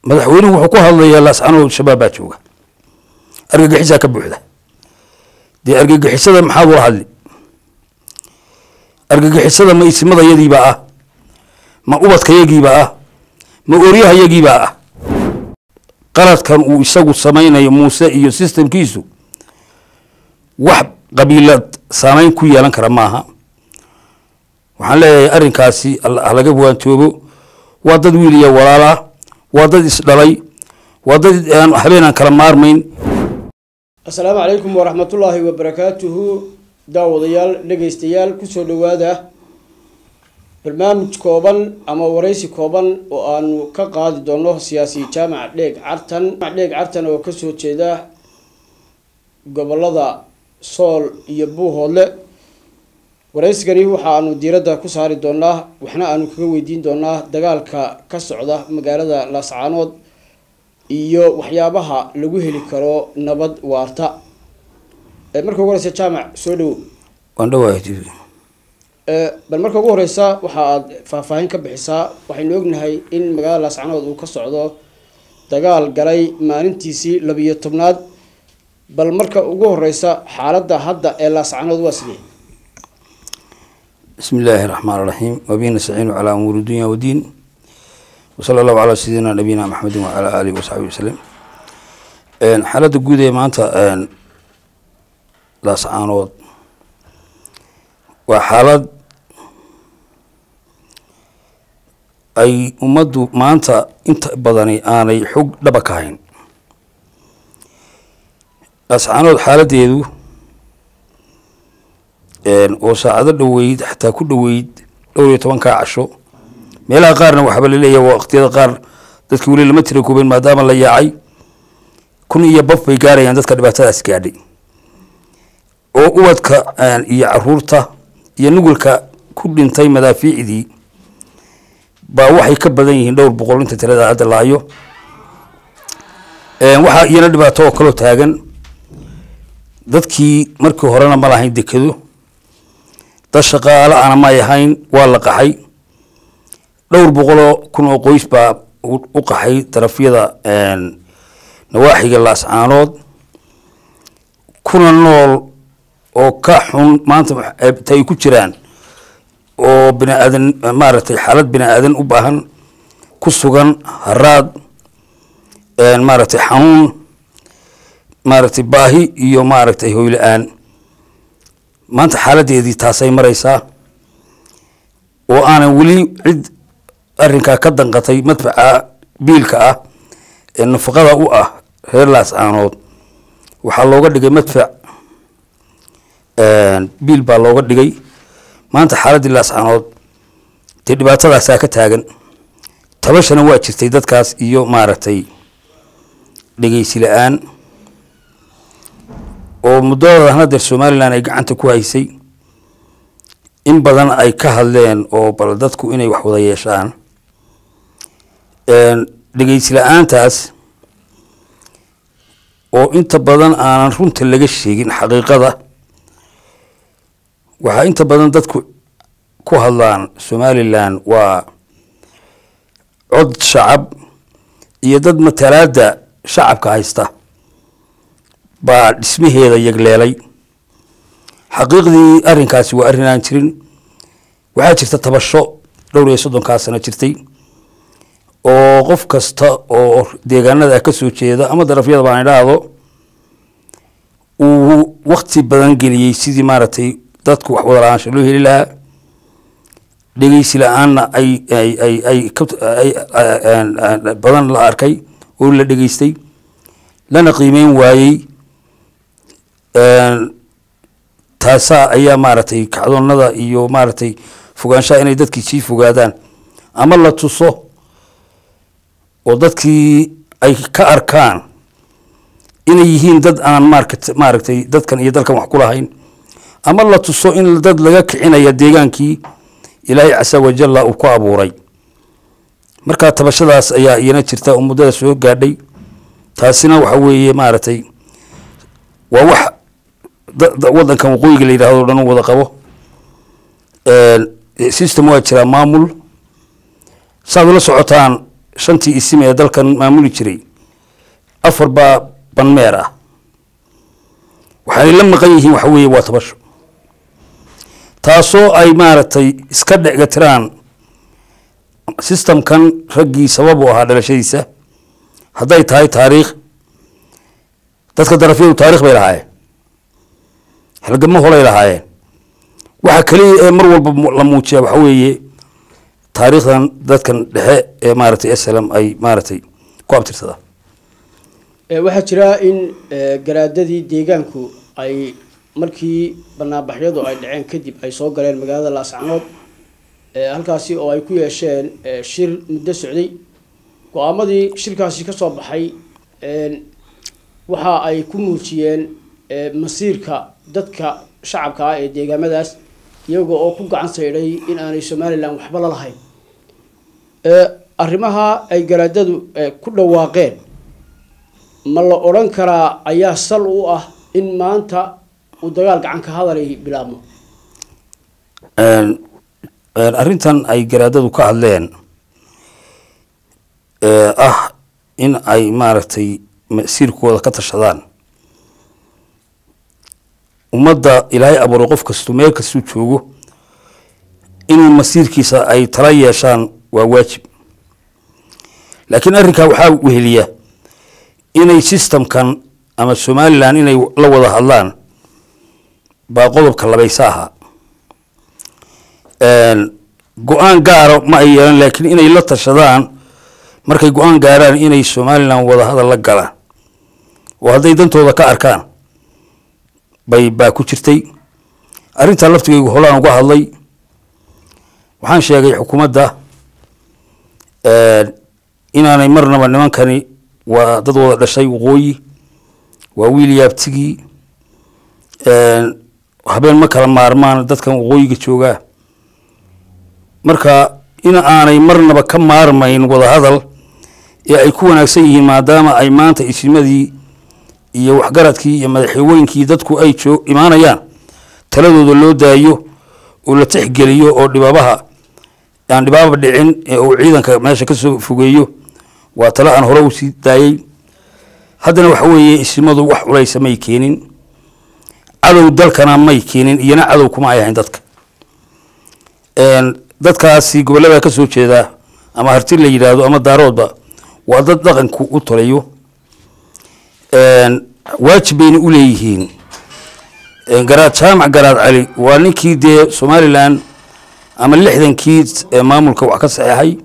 madaxweynuhu wuxuu ku hadlayaa laascanood shabaab baa jooga argagixisaa ka buuxda dee argagixisada maxaad ula hadli argagixisada ma isimadayadiibaa ah ma ubadkayagiibaa ah ma oryahayagiibaa ah qaladkan uu isagu samaynayo muuse iyo sistemkiisu wax qabiilad saameyn ku yeelan kara maaha waxaan leeyahay arrinkaasi halaga waantoobo waa dad wiil iyo walaalaa waa dad isdhalay waa dad aan habeen aan kala maarmayn assalaamu calaykum waraxmatullaahi wabarakaatuhu daawadayaal dhegaystayaal kusoo dhowaada barnaamij kooban ama waraysi kooban oo aanu ka qaadi doono siyaasi jaamac dheeg cartan dheeg cartan oo kasoo jeeda gobolada sool iyo buuhoodle waraysigani waxa aanu diiradda ku saari doonaa waxna aanu kaga weydiin doonaa dagaalka ka socda magaalada laascaanood iyo waxyaabaha lagu heli karo nabad waarta marka ugu horeysa jaamac soo dhowo waan dhawahay bal marka ugu horeysa waxa aad faahfaahin ka bixisaa waxaynu ognahay in magaalada laascaanood uu ka socdo dagaal galay maalintiisii labiyo tobnaad bal marka ugu horeysa xaaladda hadda ee laascaanood waa sidee bismi illaahi raxmaan raxiim wabihi nastaciinu calaa umuuri dunya wadiin wasala allahu calaa sayidina nabiyina maxamedin wacalaa aalihi wasaxbihi wasalem xaaladda guud ee maanta laascaanood waa xaalad ay ummaddu maanta inta badani aanay xog dhaba ka hayn laascaanood xaaladeedu oo saacado dhoweyd xataa ku dhoweyd dhowr iyo tobankaa casho meelaha qaarna waxaaba laleeyahay waqtiyada qaar dadki weli lama tira koobeen maadaama la yaacay kun iyo baf bay gaarayaan dadka dhibaatadaas gaadhay oo ubadka iyo caruurta iyo nugulka ku dhintay madaafiicdii baa waxay ka badan yihiin dhowr boqol inta tirada hadda laayo waxaa iyana dhibaato oo kaloo taagan dadkii markii horena ma lahayn dekado dad shaqaale ana may ahayn waa la qaxay dhowr boqoloo kun oo qoys baa u qaxay darafyada nawaaxiga laascaanood kuna nool oo ka xun maanta ta ay ku jiraan oo bini aadan maaragtay xaalad bini aadan u baahan ku sugan haraad maaragtay xanuun maaragtay baahi iyo maaragtay hoyla-aan maanta xaaladeedii taasay mareysaa oo aanan weli cid arrinkaa ka danqatay madfaca biilka ah ee nafaqada u ah reer laascaanood waxaa looga dhigay madfac biil baa looga dhigay maanta xaaladdii laascaanood dee dhibaatadaasaa ka taagan tabashana waa jirtay dadkaas iyo maaragtay dhegeysi la-aan oo muddada hadeer somalilan ay gacanta ku haysay in badan ay ka hadleen oo bal dadku inay wax wada yeeshaan dhegeysi la-aantaas oo inta badan aanan runta laga sheegin xaqiiqada waxaa inta badan dadku ku hadlaan somalilan waa cod shacab iyo dad matalaada shacabka haysta baa dhismaheeda yagleelay xaqiiqdii arrinkaasi waa arrin aan jirin waxaa jirta tabasho dhowr iyo soddonkaa sano jirtay oo qof kasta oo deegaanada ka soo jeeda ama darafyada baan idhaahdo uu wakti badan geliyey sidii maaragtay dadku wax wada lahaansha loo heli lahaa dhegeysi la-aanna ay ay ay ay badan la arkay oo la dhegeystay lana qiimeyn waayey taasaa ayaa maaragtay kacdoonada iyo maaragtay fogaanshaha inay dadkii sii fogaadaan ama la tuso oo dadkii ay ka arkaan inay yihiin dad aan markt maaragtay dadkan iyo dalkan wax ku lahayn ama la tuso in dad laga kicinaya deegaankii ilaahay casa wajalla uu ku abuuray markaa tabashadaas ayaa iyana jirta oo muddada soo gaadhay taasina waxa weeye maaragtay waa wax wadankan waqooyiga la yidhahdo o dhan u wada qabo system waa jiraa maamul saad ula socotaan shantii isim ee dalkan maamuli jiray afar baa banmeer ah waxaanay la maqan yihiin waxa weeye waa tabasho taasoo ay maaragtay iska dhecgatiraan systemkan raggii sabab u ahaa dhalashadiisa hadday tahay taariikh dadka darafyadu taarikh bay lahaayeen halgamo holay lahaayeen waxa keliya ee mar walba la muujiya waxa weeye taariikhdan dadkan dhexe ee maaragtay slm ay maaragtay ku abtirsadaan waxaa jira in garaadadii deegaanku ay markii banaanbaxyadu ay dhaceen kadib ay soo galeen magaalada laascanood halkaasi oo ay ku yeesheen shir muddo socday go-aamadii shirkaasi ka soo baxay waxa ay ku muujiyeen masiirka dadka shacabka ah ee deegaamadaas iyaga oo ku gacan saydhay in aanay somalilan waxba la lahayn arrimaha ay garaadadu ku dhawaaqeen ma la odhan karaa ayaa sal u ah in maanta uu dagaal gacan ka hadalay bilaabmo arrintan ay garaadadu ka hadleen ah in ay maaragtay masiirkooda ka tashadaan ummadda ilaahay abuuray qof kastu meel kastuu joogo inuu masiirkiisa ay tala yeeshaan waa waajib laakiin arrinkaa waxaa weheliya inay systemkan ama somalilan inay la wada hadlaan baa qodobka labaysa ahaa go-aan gaara ma ay yeelan laakiin inay la tashadaan markay go-aan gaaraan inay somalilan wada hadal la galaan oo hadday dantooda ka arkaan bay baa ku jirtay arrintaa laftigaygu holaan uga hadlay waxaan sheegay xukuumadda inaanay marnaba nimankani waa dad wada dhashay waqooyi waa wiil yaabtigii habeen ma kala maarmaan dadkan waqooyiga joogaa marka in aanay marnaba ka maarmayn wadahadal ee ay ku wanaagsan yihiin maadaama ay maanta isimadii iyo waxgaradkii iyo madaxweynkii dadku ay joo imaanayaan taladooda loo daayo oo la tixgeliyo oo dhibaabaha aan dhibaaba dhicin ee uu ciidanka meesha kasoo fogeeyo waa talo aan hore usii daayey haddana waxa weeye isimadu wax culaysa may keenin cadow dalkana may keenin iyona cadow kuma ay ahayn dadka dadkaasi gobollada ka soo jeedaa ama harti la yidhaahdo ama daaroodba waa dad dhaqanku u tolayo waajib bayna u leeyihiin garaad jaamac garaad cali waa ninkii dee somalilan ama lixdankii maamulka wax ka saxeexay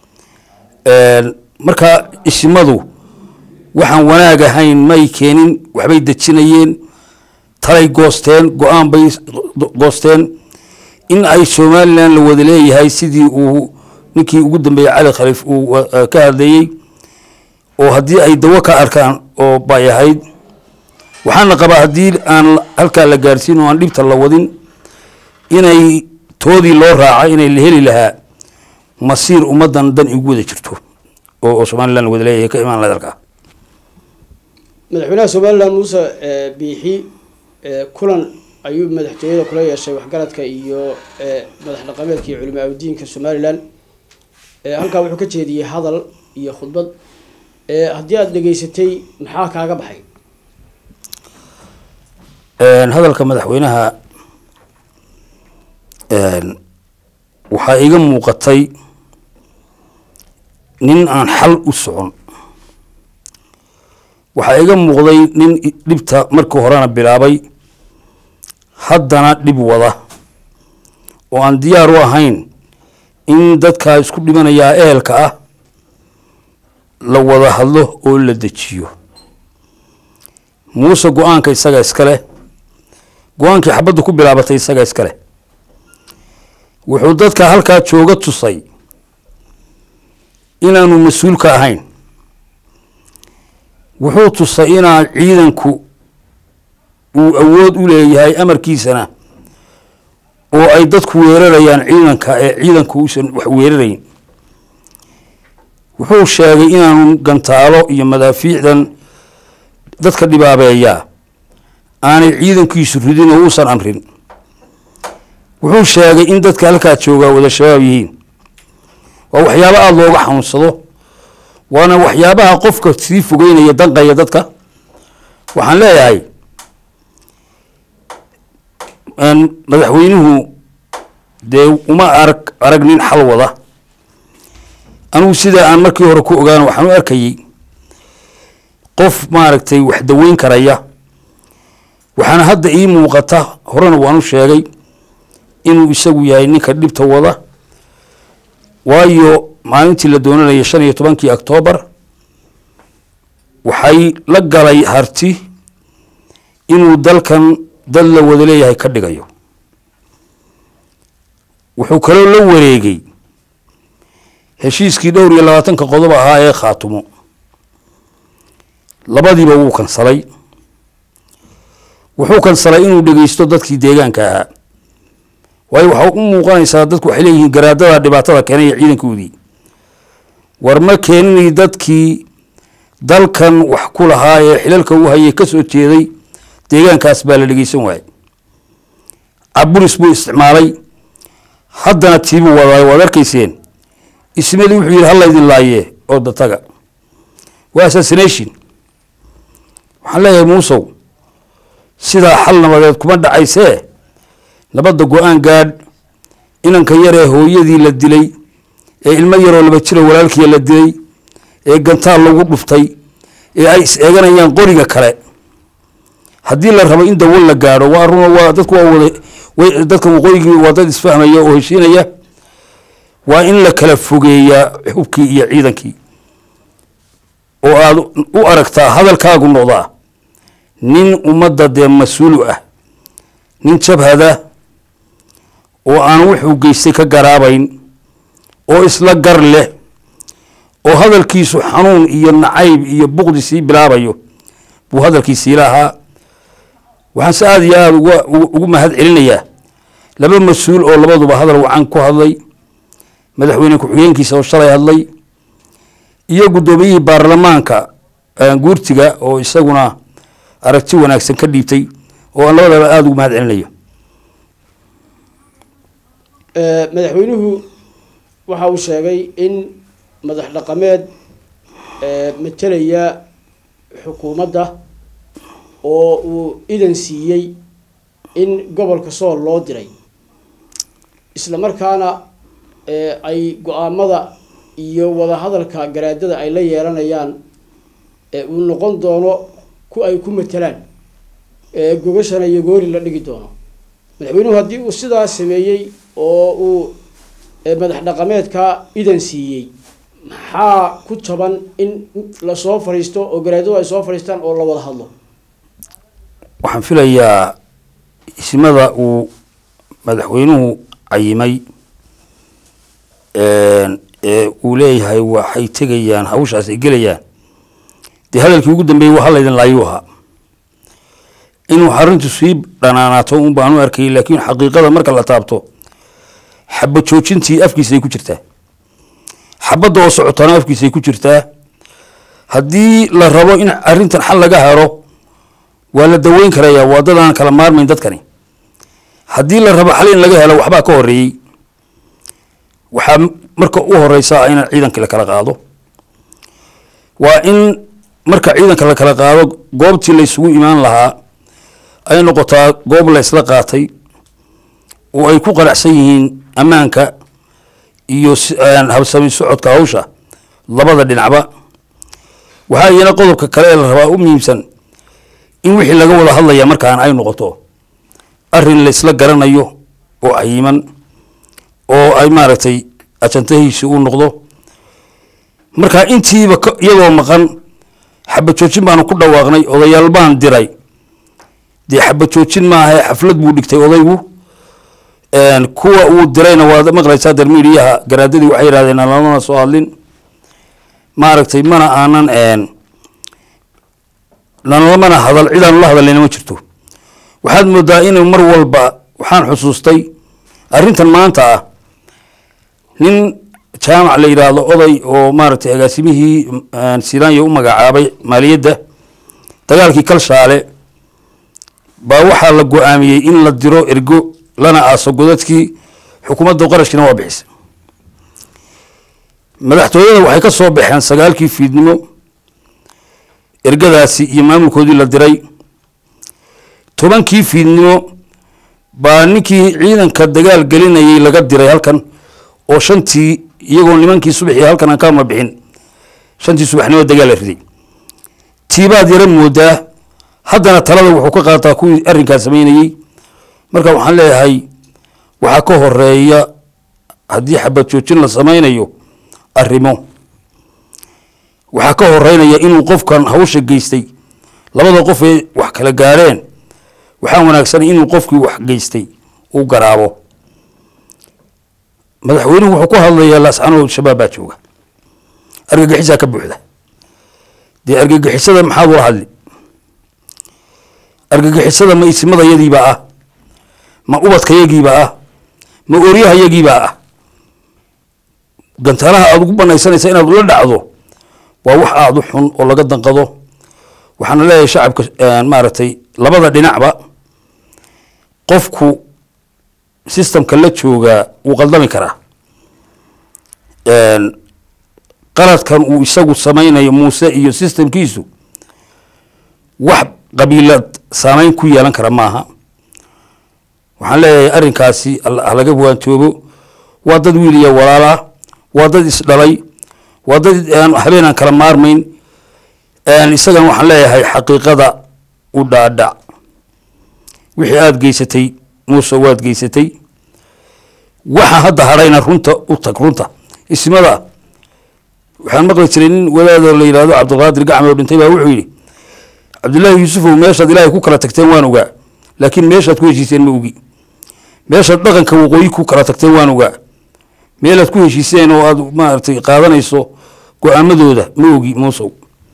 marka isimadu waxaan wanaag ahayn may keenin waxbay dejinayeen talay goosteen go-aan bay goosteen in ay somalilan la wada leeyahay sidii uu ninkii ugu dambeeyey cali khaliif uu ka hadlayey oo haddii ay dawo ka arkaan oo bay ahayd waxaana qabaa haddii aan halkaa la gaarsiin oo aan dhibta la wadin inay toodii loo raaca inay la heli lahaa masiir ummaddan dan igu wada jirto oo somalilan la wada leeyahay ka imaan lahayd halkaa madaxweynaha somalilan muuse biixi kulan ayuu madaxtooyada kula yeeshay waxgaradka iyo madax dhaqameedka iyo culimaa udiinka somalilan halkaa wuxuu ka jeediyey hadal iyo khudbad haddii aada dhegeysatay maxaa kaaga baxay hadalka madaxweynaha waxaa iga muuqatay nin aan xal u socon waxaa iga muuqday nin dhibta markii horena bilaabay haddana dhib wada oo aan diyaar u ahayn in dadkaa isku dhimanayaa ehelka ah la wada hadlo oo la dejiyo muuse go-aanka isaga iska leh go-aankii xabaddu ku bilaabatay isaga iska leh wuxuu dadka halkaa jooga tusay inaanu mas-uulka ahayn wuxuu tusay inaan ciidanku uu awood u leeyahay amarkiisana oo ay dadku weerarayaan ciidanka ee ciidanku uusan wax weerarayn wuxuu sheegay inaanu gantaalo iyo madaafiicdan dadka dhibaabeeyaa aanay ciidankiisu ridin oo uusan amrin wuxuu sheegay in dadka halkaa joogaa wada shabaab yihiin waa waxyaabo aada looga xanuunsado waana waxyaabaha qofka sii fogeynaya danqaya dadka waxaan leeyahay madaxweynuhu dee uma arag arag nin xal wada anugu sida aan markii hore ku ogaano waxaan u arkayey qof maaragtay wax daweyn karaya waxaana hadda ii muuqata horena waan u sheegay inuu isagu yahay ninka dhibta wada waayo maalintii la doonanayay shan iyo tobankii octoobar waxay la galay harti inuu dalkan dad la wada leeyahay ka dhigayo wuxuu kaloo la wareegay heshiiskii dhowr iyo labaatanka qodob ahaa ee khaatumo labadiiba wuu kansalay wuxuu kansalay inuu dhegeysto dadkii deegaanka ahaa waayo waxaa u muuqanaysaa dadku waxay leeyihiin garaadada dhibaatada keenaya ciidankoodii war ma keeninay dadkii dalkan wax ku lahaa ee xilalka u hayay kasoo jeeday deegaankaas baa la dhegeysan waayey caburis buu isticmaalay haddana tiibuu wadaayo waad arkayseen ismadii wuxuu yidhi halaydin laaye oo dataga waa assassination waxaan leeyahay muusow sidaa xal nabadeed kuma dhacaysee nabadda go-aan gaadh inanka yaree hooyadii la dilay ee ilmo yaroo laba jiro walaalkiia la dilay ee gantaal lagu dhuftay ee ay is eeganayaan qoriga kale haddii la rabo in dawo la gaadho waa runa waa dadku waa wada dadka waqooyigii waa dad isfahmaya oo heshiinaya waa in la kala fogeeyaa xubkii iyo ciidankii oo aada u aragtaa hadalkaagu noqdaa nin ummadda dee mas-uulu ah nin jabhada oo aan wuxuu geystay ka garaabayn oo isla gar leh oo hadalkiisu xanuun iyo nacayb iyo buqdi sii bilaabayo buu hadalkiisii lahaa waxaan se aada iyo aada uga ugu mahad celinayaa laba mas-uul oo labaduba hadal wacan ku hadlay madaxweyne ku-xigeenkiisa oo shalay hadlay iyo guddoomiyihii baarlamaanka guurtiga oo isaguna aragti wanaagsan ka dhiibtay oo aan labadaba aada ugu mahad celinayo madaxweynuhu waxa uu sheegay in madax dhaqameed matelaya xukuumadda oo uu idan siiyey in gobolka sool loo diray isla markaana ay go-aamada iyo wadahadalka garaadada ay la yeelanayaan uu noqon doono ku ay ku matelaan gogashana iyo goori la dhigi doono madaxweynuhu haddii uu sidaa sameeyey oo uu madax dhaqameedka idan siiyey maxaa ku jaban in lasoo fadhiisto oo garaadadu ay soo fadhiistaan oo la wada hadlo waxaan filayaa ismada uu madaxweynuhu cayimay ee uu leeyahay waxay tegayaan hawshaas ay gelayaan dee hadalkii ugu dambeeyey waa halaydin laayuu ahaa inuu arrintu sii dhanaanaato un baan u arkayay laakiin xaqiiqada marka la taabto xaba joojintii afkiisay ku jirtaa xabadda oo socotana afkiisay ku jirtaa haddii la rabo in arrintan xal laga helo waa la daweyn karaya waa dad aan kala maarmayn dadkani haddii la rabo xal in laga helo waxbaa ka horeeyey waxaa marka u horeysa in ciidanka la kala qaado waa in marka ciidanka la kala qaado goobtii la isugu imaan lahaa ay noqotaa goob la isla qaatay oo ay ku qanacsan yihiin ammaanka iyo habsami socodka hawsha labada dhinacba waxaa iyana qodobka kale ee la rabaa u muhiimsan in wixii laga wada hadlaya markaan ay noqoto arrin la isla garanayo oo cayiman oo ay maaragtay ajantahiisi uu noqdo marka intiiba iyadoo maqan xabajoojin baanu ku dhawaaqnay odayaal baan diray dee xabajoojin maaha xaflad buu dhigtay odaygu kuwa uu dirayna waad maqlaysaa darmiidiyaha garaadadii waxay yihahdeen lamana soo hadlin maaragtay mana aanan nalamana hadal cidaanu la hadallayna ma jirto waxaad moodaa inuu mar walba waxaan xusuustay arrintan maanta ah nin jaamac la yidhaahdo oday oo maaragtay agaasimihii silaanya u magacaabay maaliyadda dagaalkii kalshaale baa waxaa la go-aamiyey in la diro ergo lana aaso godadkii xukuumadda qarashkiina waa bixisay madaxtooyada waxay ka soo baxeen sagaalkii fiidnimo ergadaasi iyo maamulkoodii la diray tobankii fiidnimo baa ninkii ciidanka dagaal gelinayay laga diray halkan oo shantii iyagoo nimankii subaxii halkan aan kama bixin shantii subaxnimo dagaal la riday tiibaad yara moodaa haddana talada wuxuu ka qaataa kuwii arrinkaa sameynayey marka waxaan leeyahay waxaa ka horeeya haddii xabad joojin la sameynayo arrimo waxaa ka horeynaya inuu qofkan hawsha geystay labada qof ee wax kala gaareen waxaa wanaagsanay inuu qofkii wax geystay uu garaabo madaxweynuhu wuxuu ku hadlayaa laascanood shabaab baa jooga argagixisaa ka buuxda dee argagixisada maxaad ula hadli argagixisada ma isimadayadiibaa ah ma ubadkayagiibaa ah ma ooryahayagiibaa ah gantaalaha aada ugu banaysanaysa inaad ula dhacdo waa wax aada u xun oo laga danqado waxaana leeyahay shacabka maaragtay labada dhinacba qofku systemka la joogaa wuu qaldami karaa qaladkan uu isagu sameynayo muuse iyo systemkiisu wax qabiilad saameyn ku yeelan kara maaha waxaan leeyahay arrinkaasi halaga waantoobo waa dad wiil iyo walaalaa waa dad isdhalay waa dad habeen aan kala maarmayn isagan waxaan leeyahay xaqiiqada u dhaadhac wixii aada geysatay muuse waad geysatay waxa hadda hadhayna runta u tag runta ismada waxaan maqli jiray nin wadaada la yidhahdo cabdilqaadir gacme oo dhintay baa wuxuu yidhi cabdullaahi yuusufow meeshaad ilaahay ku kala tagteen waan ogaa laakiin meeshaad ku heshiiseen ma ogi meeshaad dhaqanka waqooyi ku kala tagteen waan ogaa meelaad ku heshiiseen oo aada maaragtay qaadanayso go-aamadooda ma ogi muusow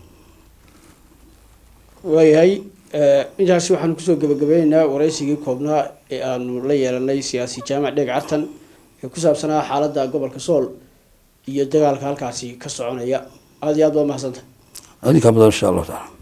waayahay intaasi waxaanu kusoo gebagabeyneynaa waraysigii koobnaa ee aanu la yeelanay siyaasi jaamac dheeg cartan ee ku saabsanaa xaaladda gobolka sool iyo dagaalka halkaasi ka soconaya aada iyo aad waa mahadsanta adinkaa mudan insha allahu taala